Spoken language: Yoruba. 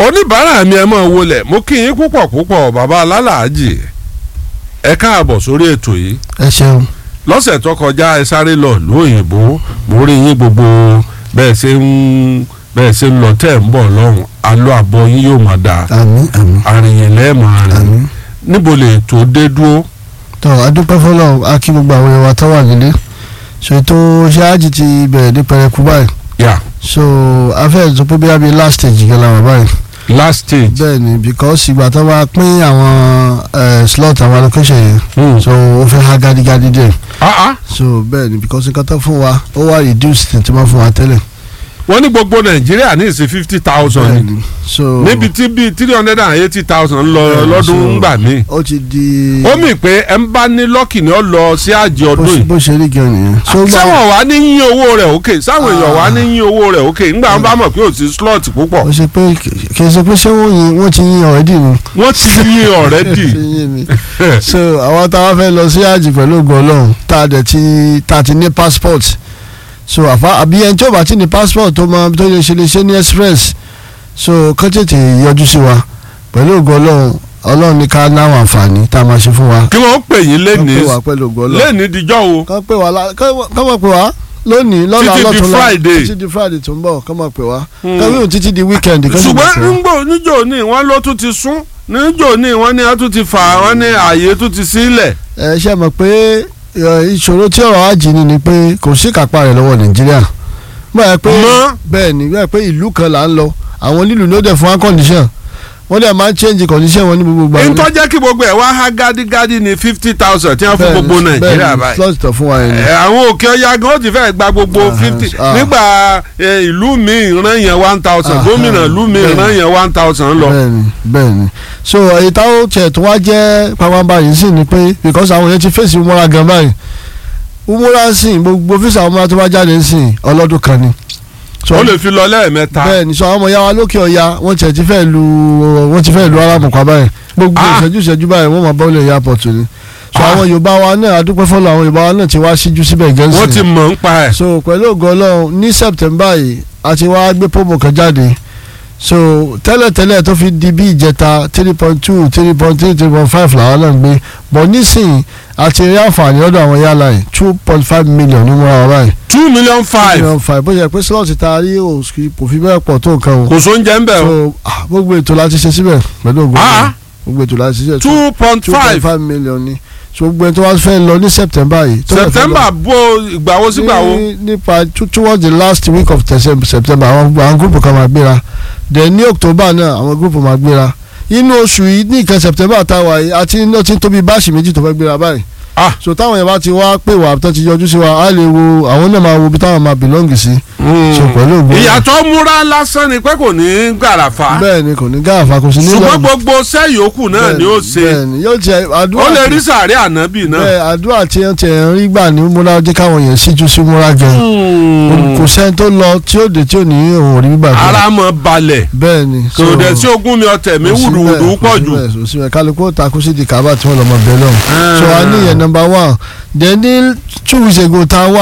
oníbàárà mi ẹ máa wọlé mo kí yín púpọ̀ púpọ̀ bàbá alálàájì ẹ káàbọ̀ sórí ètò yìí ẹ ṣeun lọ́sẹ̀ tó kọjá ẹ sáré lọ lóyìnbó mo rí yín gbogbo bẹ́ẹ̀ ṣe ń bẹ́ẹ̀ ṣe ń lọ tẹ̀ ń bọ̀ lọ́hùn alọ́ àbọ̀ yín yóò máa dáa àmín àmín àrìyìn lẹ́ẹ̀mọ̀ rìn àmín níbo lè tó dé dúró tó adúpẹ́ fọlọ́ a kí gbogbo àwọn èèyàn wa tó wà nílé ṣètò ṣáájì ti bẹ̀rẹ̀ ní pẹrẹku báyìí yà so afẹ́ tó pé bí abẹ́ last stage gan la wà báyìí last stage bẹ́ẹ̀ ni because ìgbà tó bá pín àwọn eh, slot àwọn allocation yẹn Hmm. so ó fẹ́ há gádígádí díẹ̀ ah ah so bẹ́ẹ̀ ni because nǹkan tó fún wa ó wà reduced tí wọ́n fún wa tẹ́lẹ̀ wọ́n ní gbogbo nàìjíríà ní ìsìn fifty thousand bẹ́ẹ̀ ni ni so níbi tí bíi three hundred and eighty thousand lọ Bẹ́ẹ̀ ni, lọ́dún so- ńgbà míì ó ti di ó mì pé ẹ ń bá ní lọ́kì ni ó lọ sí àjẹ bó ọdún ṣe- yìí bó ṣe rí gan nìyẹn so gbà- sáwọn wà ní yín owó rẹ̀ òkè sáwọn èèyàn wà ní yín owó rẹ̀ òkè ńgbà wọn bá mọ̀ pé ò sí slot púpọ̀ ó ṣe pé kì í ṣe pé ṣé wọ́n yin wọ́n ti yin already ni. wọ́n ti yín already Ṣé yín mi. so àwọn táwa fẹ́ lọ sí àjì pẹ̀lú ògùn ọlọ́run tá a dẹ̀ ti tá a ti ní passport so àfa àbí ẹni tí ó bá ti ní passport tó máa tó lè ṣe lè ṣe ní express so kán tètè yọjú sí wa pẹ̀lú ògùn ọlọ́run ọlọ́run ní ká láwọn àǹfààní tá a máa ṣe fún wa. kí wọ́n pè yín kán lẹ́nìí pè wá pẹ̀lú ògùn ọlọ́run lẹ́nìí dijọ́ o kán pè wá lá- kán kán máa pè wá lónìí lọ́la Títí di lọ́túnla Friday. títí di friday tó ń bọ̀ kán máa pè wá Hmm. kán wíwọ̀n títí di weekend kán sì máa ṣùgbọ́n pè wá. nígbò níjò ní wọ́n ló tún ti sún níjò ní wọ́n ní wọ́n tún ti fà wọ́n ní ààyè tún ti sílẹ̀ ẹ ṣe mọ̀ pé ẹ, ìṣòro tí ọ̀rọ̀ ajì ni ni pé kò sí kápá rẹ̀ lọ́wọ́ nàìjíríà báyà pé Mọ́. bẹ́ẹ̀ ni báyà pé ìlú kan là ń lọ àwọn nílùú ló dẹ̀ fún wa condition wọ́n dẹ̀ máa ń change condition wọn ní gbogbo ìgbà. ntọ́ jẹ́ kí gbogbo ẹ̀ wá há gádígádí ní fifty thousand tí wọ́n fún Bẹ́ẹ̀ ni, gbogbo nàìjíríà bẹ́ẹ̀ ni, báyìí slot tó fún wa yẹn ni. ẹ, àwọn òkè ọya gan ó ti fẹ́ gba gbogbo Ah, fifty ah. nígbà ẹ, ìlú mi ìran yẹn one thousand Ah, gómìnà ìlú mi bẹ́ẹ̀ ìran ni. yẹn one thousand lọ. bẹ́ẹ̀ ni bẹ́ẹ̀ ni so èyí táwọn tiẹ̀ tó wá jẹ́ pàápàá yìí sì ni pé because àwọn yẹn ti fèsì umura gan báyìí umura sìn gbogbo fíìsì àwọn umura tó bá jáde sìn ọlọ́dún kan ni. So, ó lè fi lọ lẹ́ẹ̀mẹ́ta. bẹ́ẹ̀ ni sọ àwọn ọmọ ya wa lókè ọya wọ́n tiẹ̀ ti fẹ́ lu wọ́n ti fẹ́ lu arámùkọ́ báyìí gbogbo Ah. ìṣẹ́jú ìṣẹ́jú báyìí wọ́n máa bọ́ ilé airport ni so Ah. àwọn yorùbá wa náà adúpẹ́ fọlọ́ àwọn yorùbá wa náà ti wá síjú síbẹ̀ wọ́n ti gẹ́nsì mọ̀ ń pa ẹ̀. so pẹ̀lú ògo ọlọ́run ní september yìí a ti wá gbé promo kan jáde so tẹ́lẹ̀tẹ́lẹ̀ tó fi di bí ìjẹta three point two three point three three point five làwọn náà ń gbé bọ̀ nísìnyí a ti rí àǹfààní lọ́dọ̀ àwọn yàrá yìí two point five million ní múra wa báyìí two million five million five bó ṣe pé slot ta rí o kò fi bẹ́ẹ̀ pọ̀ tó nǹkan o kò sóúnjẹ ń bẹ̀ o so ah, gbogbo ètò láti ṣe síbẹ̀ pẹ̀lú ògbó Ah. gbogbo ètò láti ṣe two point two point five five million ni so gbogbo ètò wa fẹ́ lọ ní september yìí. tó lè fẹ́ lọ september bó ìgbàwo sígbàwo. ní- nípa to- towards the last week of December- september àwọn àwọn gúrùpù kan máa gbéra then ní october náà àwọn gúrùpù máa gbéra inú oṣù yìí ní ìkan september táwa yìí àti iná tí ń tóbi báàsì méjì tó fẹ́ gbéra báyìí Ah. so táwọn yẹn bá ti wá pè wá tó ti yọjú sí wa á lè wo àwọn náà máa wo ibi táwọn máa belong sí so pẹ̀lú ògbó ìyàtọ̀ múra lásán ni pé kò ní gàràfà bẹ́ẹ̀ ni kò ní gáàfà kò sí nílò ṣùgbọ́n gbogbo sẹ́yòókù náà ni ó ṣe bẹ́ẹ̀ni yóò tiẹ̀ àdúrà ó lè tí- rí sàárẹ̀ ànábì náà. bẹ́ẹ̀ àdúrà tí wọ́n tiẹ̀ ń rí gbà ní múra jẹ́ káwọn yẹn síjú sí múra gan kò sẹ́ni tó lọ tí ó dé tí ò ní òun rí gbà ara mọ̀ balẹ̀ bẹ́ẹ̀ni kò dẹ̀ sí ogún mi ọ̀tẹ̀ mi wùdùwùdù pọ̀ jù. kò sí bẹ́ẹ̀ kálukú ó takú sí di kábà tí wọ́n lọ mọ bẹ́ẹ̀ lọ́hùn so a ní ìyẹn number one then ní two weeks ago tá a wá